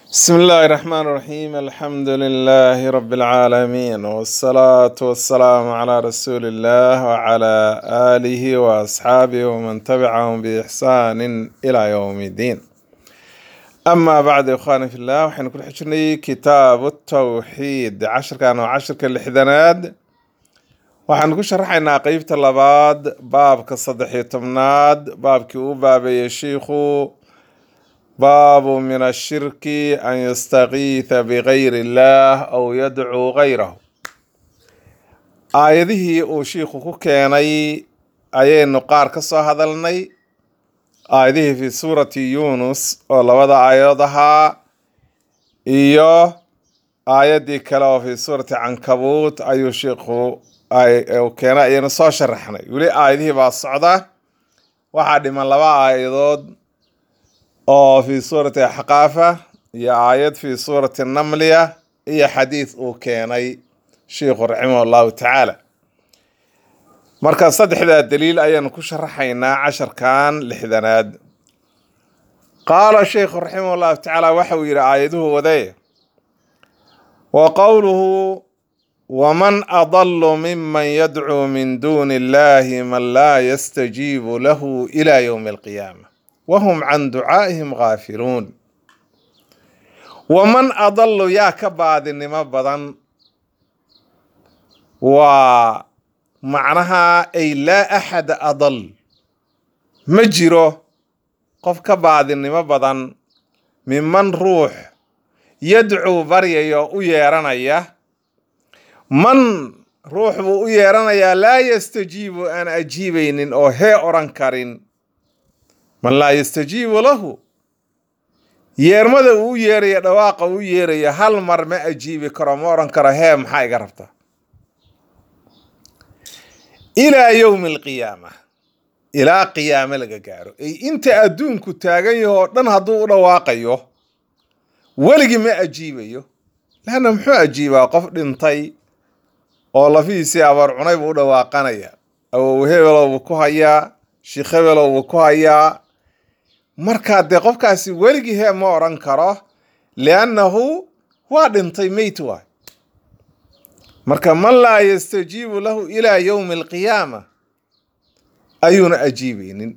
بسم الله الرحمن الرحيم الحمد لله رب العالمين والصلاة والسلام على رسول الله وعلى آله وأصحابه ومن تبعهم بإحسان إلى يوم الدين أما بعد يا إخواني في الله وحين كل حجرني كتاب التوحيد عشر كانوا عشر كالحدناد waxaan ku sharaxaynaa qeybta labaad baabka saddex iyo tobnaad baabkii uu baabeeyey shiikhu baabu min ashirki an yastakiitha bigayri illaah aw yadcuu gayrahu aayadihii uu shiikhu ku keenay ayaynu qaar ka soo hadalnay aayadihii fi suurati yunus oo labada aayadood ahaa iyo aayaddii kale oo fi suurati cankabuut ayuu shiikhu keena ayaynu soo sharaxnay weli aayadihii baa socda waxaa dhiman laba aayadood oo fi suurati axqaafa iyo aayad fi suurati namliya iyo xadiid uu keenay shiikhu raximah allahu tacaala marka saddexdaa daliil ayaanu ku sharaxaynaa casharkan lixdanaad qaala sheikhu raximah allahu tacaala waxa uu yidhi aayaduhu wadee wa qowluhu waman adalu miman yadcuu min duuni illahi man laa yastajiibu lahu ila ywmi alqiyaama wahum can ducaa'ihim gaafiluun waman adalu yaa ka baadinimo badan waa macnaha ay laa axada adal ma jiro qof ka baadinimo badan miman ruux yadcuu baryayo u yeeranaya man ruux buu u yeeranayaa laa yastajiibu aan ajiibaynin oo hee odhan karin man laa yastajiibu lahu yeermada uu u yeeraya dhawaaqa uu yeeraya hal mar ma ajiibi karo ma odhan karo hee maxaa iga rabta ilaa yowmi alqiyaama ilaa qiyaame laga gaaro ay inta adduunku taagan yaho oo dhan hadduu u dhawaaqayo weligii ma ajiibayo laanna muxuu ajiibaa qof dhintay oo lafihiisii abaar cunay buu u dhawaaqanaya awow hebelow buu ku hayaa sheikh hebelow buu ku hayaa markaa dee qofkaasi weligii hee ma odhan karo liannahu waa dhintay meyt waay marka man laa yastajiibu lahu ilaa yowmi alqiyaama ayuuna ajiibaynin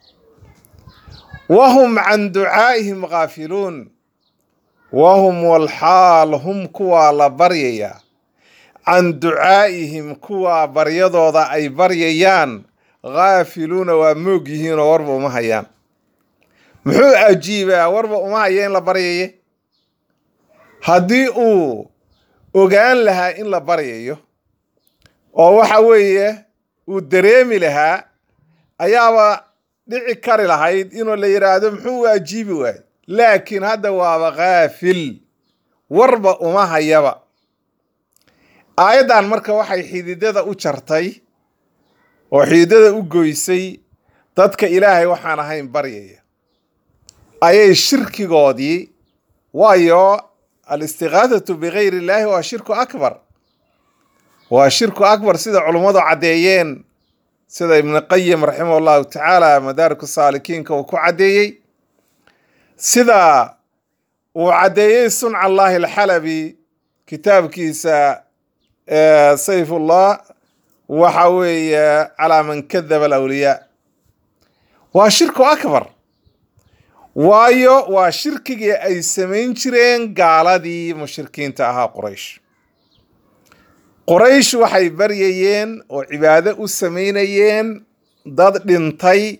wahum can ducaa'ihim gaafiluun wahum walxaal hum kuwaa la baryayaa can ducaa'ihim kuwaa baryadooda ay baryayaan gaafiluuna waa moog yihiinoo warba uma hayaan muxuu ajiibaa warba uma haya in la baryaye haddii uu ogaan lahaa in la baryayo oo waxa weeye uu dareemi lahaa ayaaba dhici kari lahayd inuu la yidhaahdo muxuu u ajiibi waayo laakiin hadda waaba kaafil warba uma hayaba aayaddan marka waxay xididada u jartay oo xididada u goysay dadka ilaahay waxaan ahayn baryaya ayay shirkigoodii waayo alistiqaadatu bigayri illaahi waa shirku akbar waa shirku akbar sida culummadu caddeeyeen sida ibnu qayim raximah allahu tacaala madaariku saalikiinka uu ku caddeeyey sida uu caddeeyey sunca allahi alxalabi kitaabkiisa sayfullah waxa weeye calaa man kadaba alawliyaa waa shirku akbar waayo waa shirkigii ay samayn jireen gaaladii mushrikiinta ahaa quraysh quraysh waxay baryayeen oo cibaado u samaynayeen dad dhintay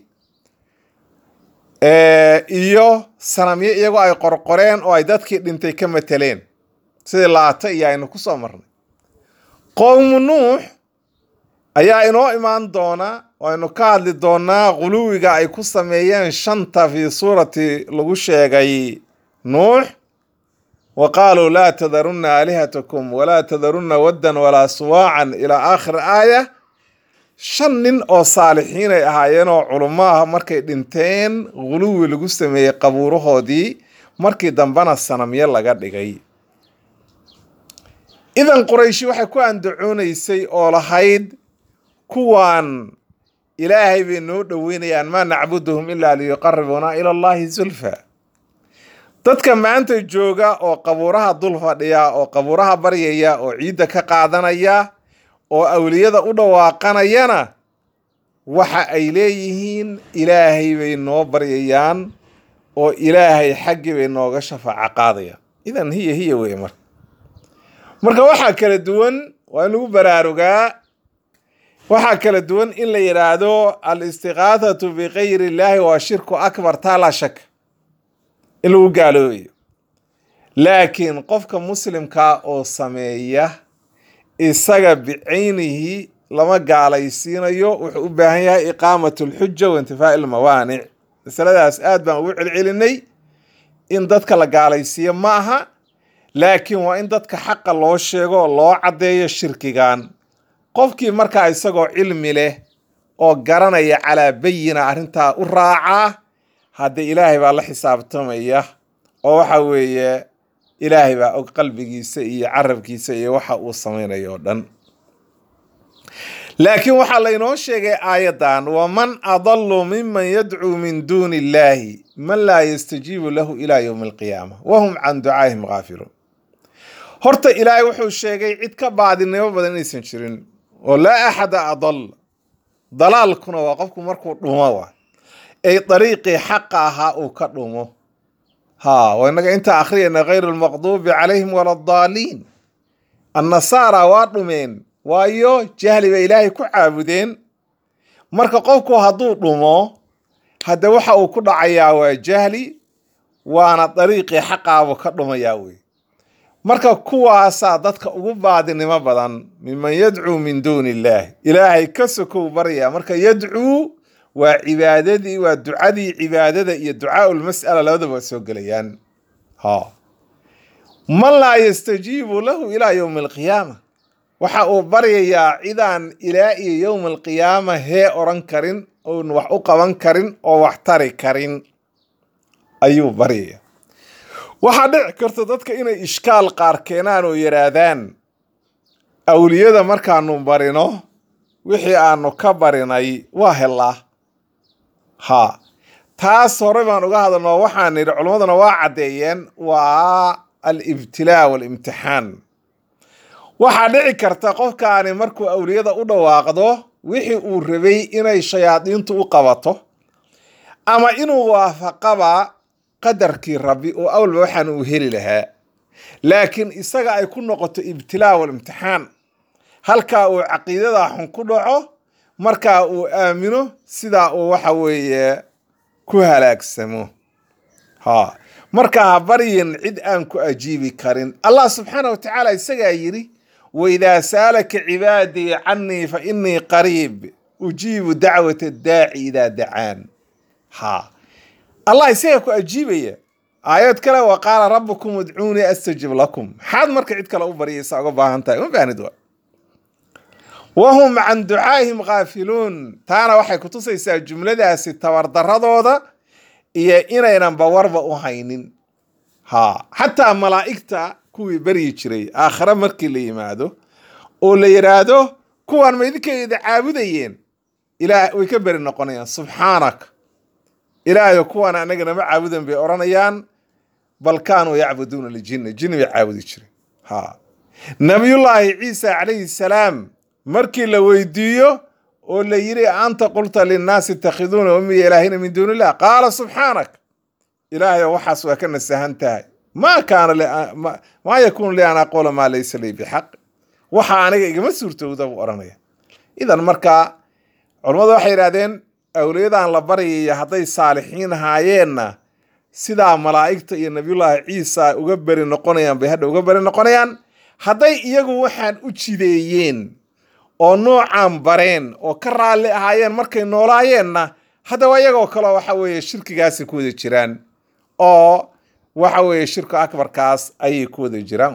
iyo sanamyo iyagoo ay qorqoreen oo ay dadkii dhintay ka mateleen sidii laata iyo aynu ku soo marnay qowmu nuux ayaa inoo imaan doona oo aynu ka hadli doonaa quluwiga ay ku sameeyeen shanta fii suurati lagu sheegay nuux wa qaaluu laa tadarunna aalihatakum walaa tadarunna waddan walaa suwaacan ilaa aakhiri aaya shan nin oo saalixiin ay ahaayeen oo culummo ah markay dhinteen quluwi lagu sameeyey qabuurahoodii markii dambena sanamyo laga dhigay idan qurayshi waxay ku andacoonaysay oo lahayd kuwaan ilaahay bay noo dhoweynayaan maa nacbuduhum ilaa liyuqaribuuna ila allahi zulfa dadka maanta jooga oo qabuuraha dul fadhiya oo qabuuraha baryaya oo ciidda ka qaadanaya oo awliyada u dhawaaqanayana waxa ay leeyihiin ilaahay bay noo baryayaan oo ilaahay xaggii bay nooga shafaaco qaadayaan idan hiya hiya wey marka marka waxaa kala duwan waa in lagu baraarugaa waxaa kala duwan in la yidhaahdo al istiqaathatu bikayri illaahi waa shirku akbar taa laa shak in lagu gaaloobayo laakiin qofka muslimkaa oo sameeya isaga bicaynihi lama gaalaysiinayo wuxuu u baahan yahay iqaamat alxuja wa intifaa'i almawaanic masaladaas aad baan ugu celcelinay in dadka la gaalaysiiyo ma aha laakiin waa in dadka xaqa loo sheego oo loo caddeeyo shirkigan qofkii markaa isagoo cilmi leh oo garanaya calaa bayina arrintaa u raacaa hadde ilaahay baa la xisaabtamaya oo waxa weeye ilaahay baa og qalbigiisa iyo carabkiisa iyo waxa uu samaynayo oo dhan laakiin waxaa laynoo sheegay aayaddan waman adallu miman yadcuu min duuni illaahi man laa yastajiibu lahu ilaa yowmi alqiyaama wahum can ducaa'ihim gaafiluun horta ilaahay wuxuu sheegay cid ka baadinimo badan inaysan jirin oo laa axada adal dalaalkuna waa qofku markuu dhumo wa ay dariiqii xaqa ahaa uu ka dhumo ha waa inaga intaa akhriyayna hayru lmaqduubi calayhim wala addaaliin annasaara waa dhumeen waayo jahli bay ilaahay ku caabudeen marka qofku hadduu dhumo hadde waxa uu ku dhacayaa waa jahli waana dariiqii xaqaabuu ka dhumayaa wey marka kuwaasaa dadka ugu baadinimo badan miman yadcuu min duuni illaahi ilaahay ka sokow barya marka yadcuu waa cibaadadii waa ducadii cibaadada iyo ducaau lmas'ala labadaba waa soo gelayaan ha man laa yastajiibu lahu ilaa yowmi alqiyaama waxa uu baryayaa cidaan ilaa iyo yowma alqiyaama hee odhan karin oon wax u qaban karin oo wax tari karin ayuu baryaya waxaa dhici karta dadka inay ishkaal qaar keenaan oo yidhaahdaan awliyada markaanu barino wixii aanu ka barinay waa helaa ha taas hore baan uga hadalno waxaan nidhi culimmaduna waa caddeeyeen waa alibtilaa waalimtixaan waxaa dhici karta qofkaani markuu awliyada u dhawaaqdo wixii uu rabay inay shayaadiintu u qabato ama inuu waafaqaba qadarkii rabbi oo awalba waxaan uu heli lahaa laakiin isaga ay ku noqoto ibtilaa walimtixaan halkaa uu caqiidada xun ku dhaco markaa uu aamino sidaa uu waxa weeye ku halaagsamo ha markaa ha baryin cid aan ku ajiibi karin allah subxaana wa tacaala isagaa yidhi waidaa saalaka cibaadii canii fa inii qariib ujiibu dacwata daaci idaa dacaan ha allah isagaa ku ajiibaya aayad kale wa qaala rabbukum udcuunii astajib lakum maxaad marka cid kale u baryaysa uga baahan tahay uma baahnid wa wahum can ducaa'ihim khaafiluun taana waxay kutusaysaa jumladaasi tabardaradooda iyo inaynan bawarba u haynin ha xataa malaa'igta kuwii baryi jiray aakhare markii la yimaado oo la yidhaahdo kuwaan ma idinkeeda caabudayeen ilaah way ka beri noqonayaan subxaanak ilaahayo kuwaan anaga nama caabudan bay odhanayaan bal kaanuu yacbuduuna ljinna jinni bay caabudi jireen ha nabiyullaahi ciisa calayhi salaam markii la weydiiyo oo la yidhi anta qulta linnaasi itakhiduuna ummiya ilaahina min duuni illah qaala subxaanak ilaahayo waxaas waa ka nasahan tahay maa kaana maa yakuunu li an aquula maa laysa lii bixaq waxa aniga igama suurtowda buu odhanaya idan markaa culammadu waxay yidhahdeen awliyadan la baryaya hadday saalixiin ahaayeenna sidaa malaa'igta iyo nabiyullaahi ciisa uga beri noqonayaan bay hadha uga beri noqonayaan hadday iyagu waxaan u jideeyeen oo noocaan bareen oo ka raalli ahaayeen markay noolaayeenna haddaba iyagoo kaleo waxa weeye shirkigaasay ku wada jiraan oo waxa weeye shirku akbarkaas ayay ku wada jiraan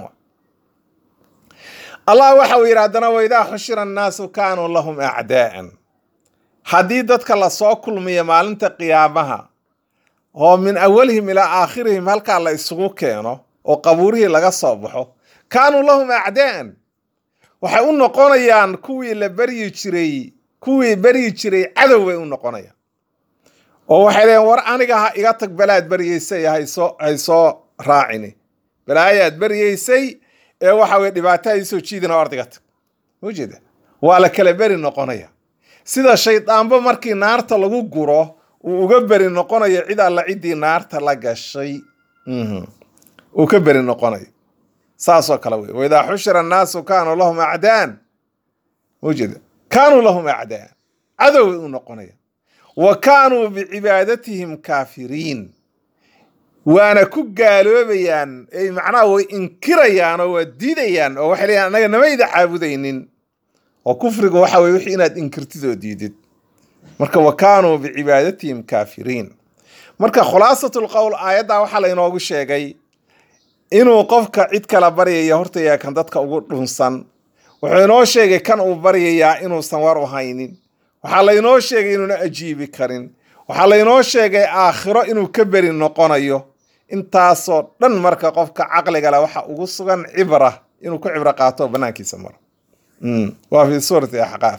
allah waxa uu yidhi haddana waidaa khushira annaasu kaanuu lahum acdaa'an haddii dadka lasoo kulmiyo maalinta qiyaamaha oo min awalihim ilaa aakhirihim halkaa la isugu keeno oo qabuurihii laga soo baxo kaanuu lahum acdaa'an waxay u noqonayaan kuwii la beryi jiray kuwii beryi jiray cadow bay u noqonayaan oo waxay leeyiin war aniga ha iga tag balaad beryaysa haysoo haysoo raacini balaayaad baryaysay ee waxa weye dhibaato ay soo jiidina ordiga tag ujeeda waa la kala beri noqonaya sida shaydaanba markii naarta lagu guro uu uga beri noqonayo cid alla ciddii naarta la gashay uu ka beri noqonayo saasoo kale wey waidaa xushira annaasu kaanuu lahum acdaan ujeeda kaanuu lahum acdaan cadow u noqonaya wa kaanuu bicibaadatihim kaafiriin waana ku gaaloobayaan ay macnaha way inkirayaan oo waa diidayaan oo waxay leeyahan annaga namayda caabudaynin oo kufriga waxa weye wixii inaad inkirtid oo diidid marka wa kaanuu bicibaadatihim kaafiriin marka khulaasatul qowl aayaddaa waxaa laynoogu sheegay inuu qofka cid kala baryaya hortaya kan dadka ugu dhunsan wuxuu inoo sheegay kan uu baryayaa inuusan war u haynin waxaa laynoo sheegay inuuna ajiibi karin waxaa laynoo sheegay aakhiro inuu ka beri noqonayo intaasoo dhan marka qofka caqliga leh waxa ugu sugan cibra inuu ku cibro qaato oo banaankiisa maro waa fi suurati axqaaf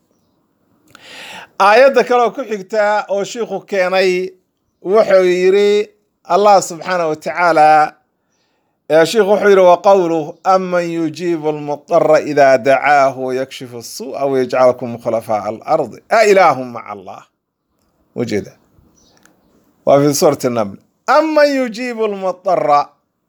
aayadda kaleoo ku xigtaa oo shiikhu keenay wuxuu yidhi allah subxaana wa tacaala shiikhu wuxuu yidhi waqowluh aman yujiibu almudara ida dacaahu wayakshifu الsuuءa wayajcalkum khulafaaء alardi a ilaahum maca allah ujeeda waa fi suurati naml aman yujiibu lmudara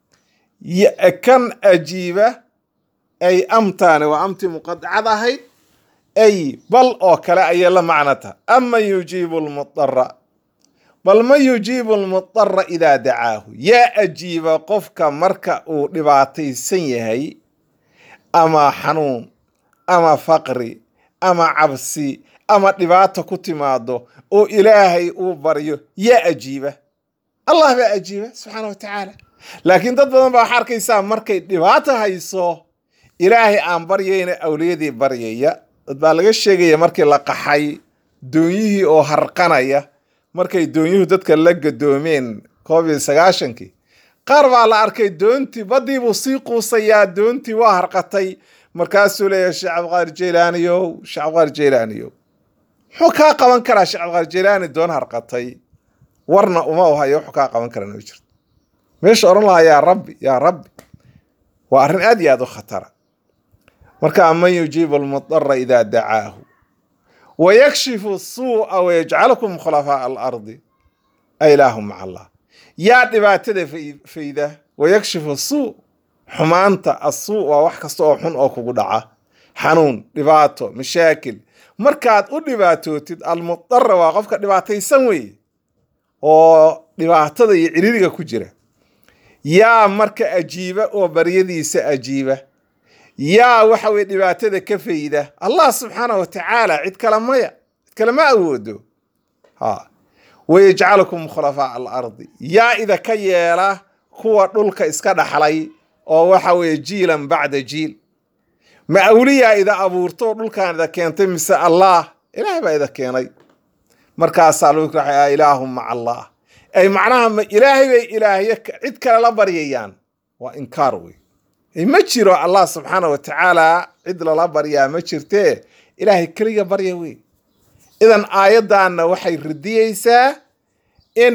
kan ajiiba ay amtaani waa amtii muqadacad ahayd ay bal oo kale ayay la macno tahay aman yujiibu lmudara bal man yujiibu lmudara idaa dacaahu yaa ajiiba qofka marka uu dhibaataysan yahay ama xanuun ama faqri ama cabsi ama dhibaato ku timaado oo ilaahay uu baryo yaa ajiiba allah baa ajiiba subxaana wa tacaala laakiin dad badan baa waxaa arkaysaa markay dhibaato hayso ilaahay aan baryayna awliyadii baryaya dad baa laga sheegaya markii la qaxay doonyihii oo harqanaya markay doonyuhu dadka la gadoomeen koob iyo sagaashankii qaar baa la arkay doontii baddii buu sii quusayaa doontii waa harqatay markaasuu leeyahay sheekh cabdiqaadir jeylaaniyow sheekh cabdiqaadir jeylaaniyow muxuu kaa qaban karaa sheekh cabdiqaadir jeylaani doon harqatay warna uma u hayo wuxuu kaa qaban karaa ma jirto meesha odhan lahaa yaa rabbi yaa rabbi waa arrin aad iyo aad u khatara marka aman yujiibu almudara idaa dacaahu wayakshifu suu'a wayajcalukum khulafaaء alardi a ilaahu maca allah yaa dhibaatada fayda wayakshifu suu xumaanta asuu waa wax kasta oo xun oo kugu dhaca xanuun dhibaato mashaakil markaad u dhibaatootid almudara waa qofka dhibaataysan weeye oo dhibaatada iyo ciririga ku jira yaa marka ajiiba oo baryadiisa ajiiba yaa waxa weye dhibaatada ka fayda allah subxaana wa tacaala cid kale maya cid kale ma awoodo ha wayajcalukum khulafaaء alardi yaa idaka yeela kuwa dhulka iska dhaxlay oo waxa weeye jiilan bacda jiil ma awliyaa ida abuurto dhulkaan ida keentay mise allah ilaah baa ida keenay markaasaa lagu raxay ilaahum maca allah ay macnaha ma ilaahay bay ilaahyo cid kale la baryayaan waa inkaar wey ma jiro allah subxaana wa tacaala cid lala baryaa ma jirtee ilaahay keliga barya wey idan aayaddaanna waxay radiyeysaa in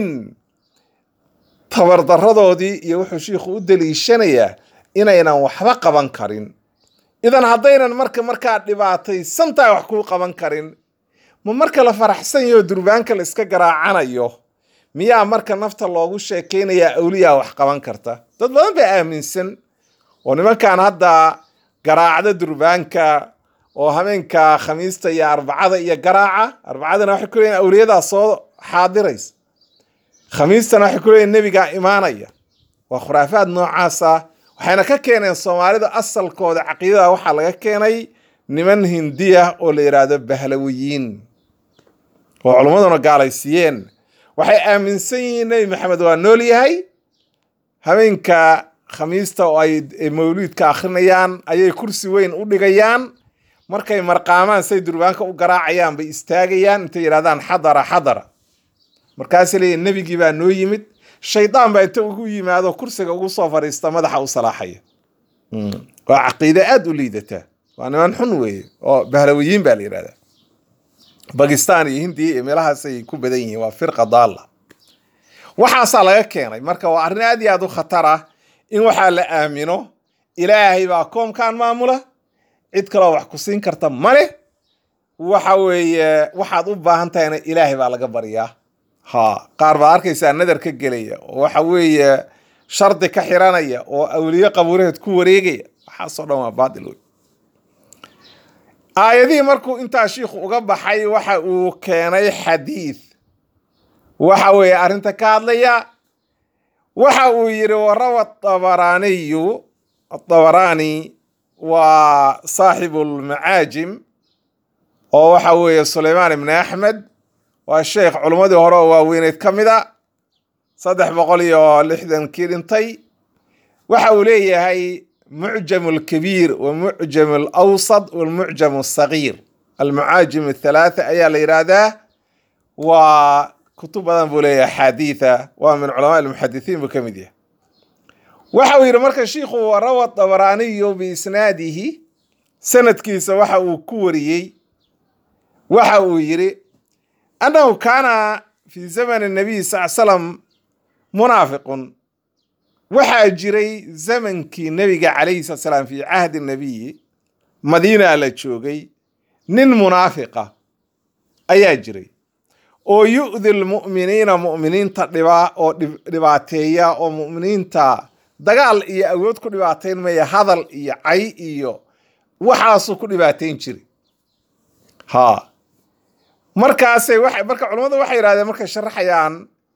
tabardaradoodii iyo wuxuu shiikhu u daliishanayaa inaynan waxba qaban karin idan haddaynan marka markaa dhibaataysan tahay wax kuu qaban karin ma marka la faraxsan yaho durbaanka la iska garaacanayo miyaa marka nafta loogu sheekaynayaa awliyaa wax qaban karta dad badan baa aaminsan oo nimankan hadda garaacda durbaanka oo habeenka khamiista iyo arbacada iyo garaaca arbacadana waxay ku leeyihin awliyadaa soo xaadiraysa khamiistana waxay ku leeyihin nebigaa imaanaya waa khuraafaad noocaasa waxayna ka keeneen soomaalida asalkooda caqiidada waxaa laga keenay niman hindiya oo la yidhaahdo bahlawiyiin oo culummaduna gaalaysiiyeen waxay aaminsan yihiin nebi maxamed waa nool yahay habeenka khamiista oo ay mawliidka akhrinayaan ayay kursi weyn u dhigayaan markay marqaamaan say durbaanka u garaacayaan bay istaagayaan intay yidhahdaan xadara xadara markaasay leeyihin nebigii baa noo yimid shaydaan baa inta ugu yimaado kursiga ugu soo fadhiista madaxa u salaaxaya waa caqiide aada u liidata waa niman xun weeye oo bahlawiyiin baa la yidhahdaa bakistan iyo hindiya iyo meelahaasay ku badan yihiin waa firqa daalla waxaasaa laga keenay marka waa arrin aad iyo aad u khatar ah in waxaa la aamino ilaahay baa koomkan maamula cid kaloo wax ku siin karta male waxa weeye waxaad u baahan tahayna ilaahay baa laga baryaa ha qaar baad arkaysaa nadar ka gelaya oo waxa weeye shardi ka xiranaya oo awliye qabuuraheed ku wareegaya waxaasoo dhan waa baatil wey aayadihii markuu intaa shiikhu uga baxay waxa uu keenay xadiid waxa weeye arrinta ka hadlaya waxa uu yidhi warawa dabaraaniyu adabaraani waa saaxibu lmacaajim oo waxa weeye sulaymaan ibni axmed waa sheekh culummadii hore oo waaweyneed ka mid a saddex boqol iyo lixdankii dhintay waxa uu leeyahay mucjam alkabiir wa mucjam alawsad walmucjam alsagiir almucaajim athalaatha ayaa la yidhaahdaa waa kutub badan buu leeyahay xaadiitha waa min culamaa almuxadithiin buu ka mid yahay waxa uu yidhi marka shiikhu warawa dabaraaniyu biisnaadihi sanadkiisa waxa uu ku wariyey waxa uu yidhi annahu kaana fi zamani nabiy sal slam munaafiqun waxaa jiray zamankii nebiga calayhi slat salaam fi cahdi nabiyi madiina la joogay nin munaafiqa ayaa jiray oo yu'di lmu'miniina mu'miniinta dhibaa oo dhibaateeya oo mu'miniinta dagaal iyo awood ku dhibaateyn maya hadal iyo cay iyo waxaasuu ku dhibaateyn jiray ha markaasay wa marka culammadu waxay yidhahdeen markay sharaxayaan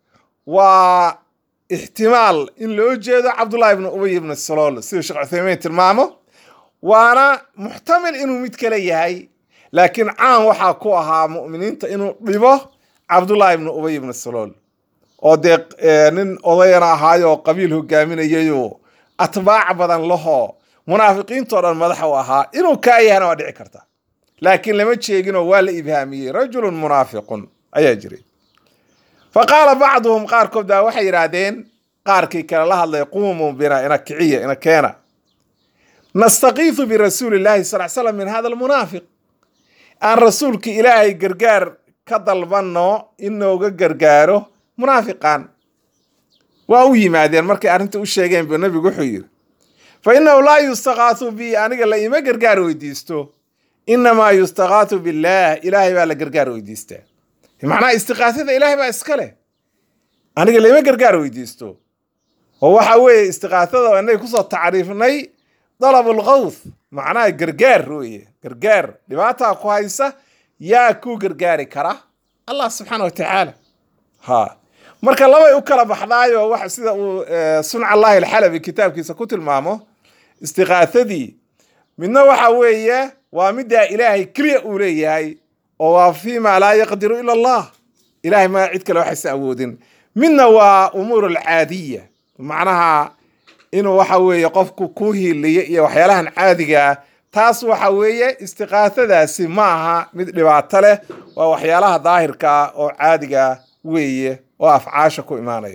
waa ixtimaal in loo jeedo cabdullahi ibnu ubay ibnu salool siduu sheekh cuthaymiin tilmaamo waana muxtamil inuu mid kale yahay laakiin caan waxaa ku ahaa mu'miniinta inuu dhibo cabdullahi ibnu ubay ibnu salool oo dee nin odayana ahaayo qabiil hogaaminayayo atbaac badan lahoo munaafiqiintoo dhan madax u ahaa inuu kaa yahana waa dhici karta laakiin lama jeeginoo waa la ibhaamiyey rajulun munaafiqun ayaa jiray fa qaala bacduhum qaarkood baa waxay yidhaahdeen qaarkii kale la hadlay quumuu bina ina kiciya ina keena nastakiifu birasuuli llahi sal slam min hada almunaafiq aan rasuulki ilaahay gargaar ka dalbanno inooga gargaaro munaafiqan waa u yimaadeen markay arrinta u sheegeen bu nebigu wuxuu yidhi fa innahu laa yustakaathu bi aniga la ima gargaar weydiisto inamaa yustakaathu billaah ilaahay baa la gargaar weydiistaa macnaha istiqaasada ilaahay baa iska leh aniga laima gargaar weydiisto oo waxa weeye istiqaasada inay kusoo tacriifnay dalabulkawth macnaha gargaar weye gargaar dhibaataa ku haysa yaa kuu gargaari kara allah subxaana wa tacaala ha marka labay u kala baxdaayo wax sida uu sunca allahi alxalabi kitaabkiisa ku tilmaamo istiqaasadii midna waxa weeye waa middaa ilaahay keliya uu leeyahay oo waa fii maa laa yaqdiru ila allah ilahay ma cid kale waxaysa awoodin midna waa umuur alcaadiya macnaha inuu waxa weeye qofku ku hiiliyo iyo waxyaalahan caadiga ah taas waxa weeye istiqaasadaasi ma aha mid dhibaato leh waa waxyaalaha daahirka oo caadiga weeye oo afcaasha ku imaanaya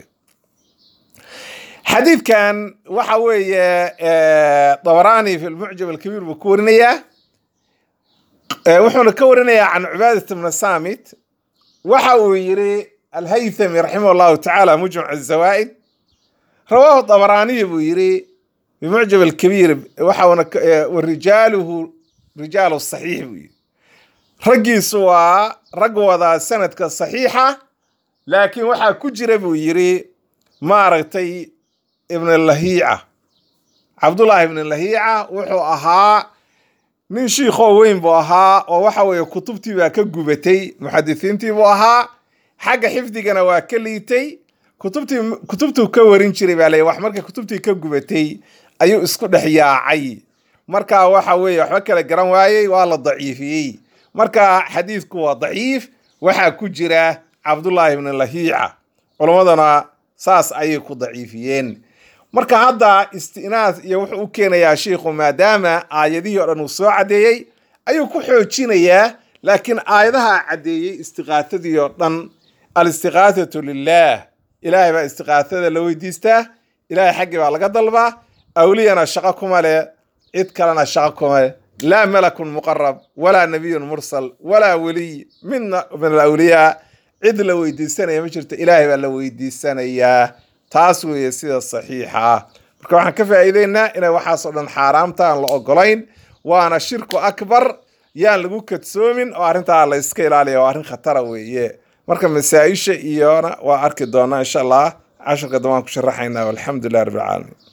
xadiidkan waxa weeye dabaraani fi lmucjam alkabiir buu ku warinayaa wuxuuna ka warinayaa can cubaadat bna samit waxa uu yiri alhaythami raximah llahu tacaala mujmac azawaa'id rawaahu dabaraaniyi buu yiri bimucjam alkabiir waxauna warijaaluhu rijaalu saxiix buu yiri raggiisu waa rag wada sanadka saxiixa laakiin waxaa ku jira buu yiri maaragtay ibn lahiica cabdullaahi ibn lahiica wuxuu ahaa nin shiikhoo weyn buu ahaa oo waxa weeye kutubtii baa ka gubatay muxadisiintii buu ahaa xagga xifdigana waa ka liitay kutubtii kutubtuu ka warin jiray baa ley wax markay kutubtii ka gubatay ayuu isku dhex yaacay marka waxa weeye waxba kala garan waayey waa la daciifiyey marka xadiidku waa daciif waxaa ku jira cabdullaahi ibn lahiica culummadana saas ayay ku daciifiyeen marka hadda istinaas iyo wuxuu u keenayaa shiikhu maadaama aayadihii o dhan uu soo caddeeyey ayuu ku xoojinayaa laakiin aayadaha caddeeyey istiqaatadii oo dhan alistiqaatatu lilah ilaahay baa istiqaatada la weydiistaa ilaahay xaggii baa laga dalbaa awliyana shaqo kuma leh cid kalena shaqo kuma leh laa malakun muqarab walaa nabiyun mursal walaa weliy midna min alawliyaa cid la weydiisanaya ma jirto ilaahay baa la weydiisanayaa taas weeye sida saxiixa ah marka waxaan ka faa'iideynaa inay waxaasoo dhan xaaraamta aan la ogolayn waana shirku akbar yaan lagu kadsoomin oo arrintaa la iska ilaaliya waa arrin khatara weeye marka masaa-isha iyona waa arki doonaa insha allah casharka dambaan ku sharaxaynaa walxamdu lilah rabbi alcaalamiin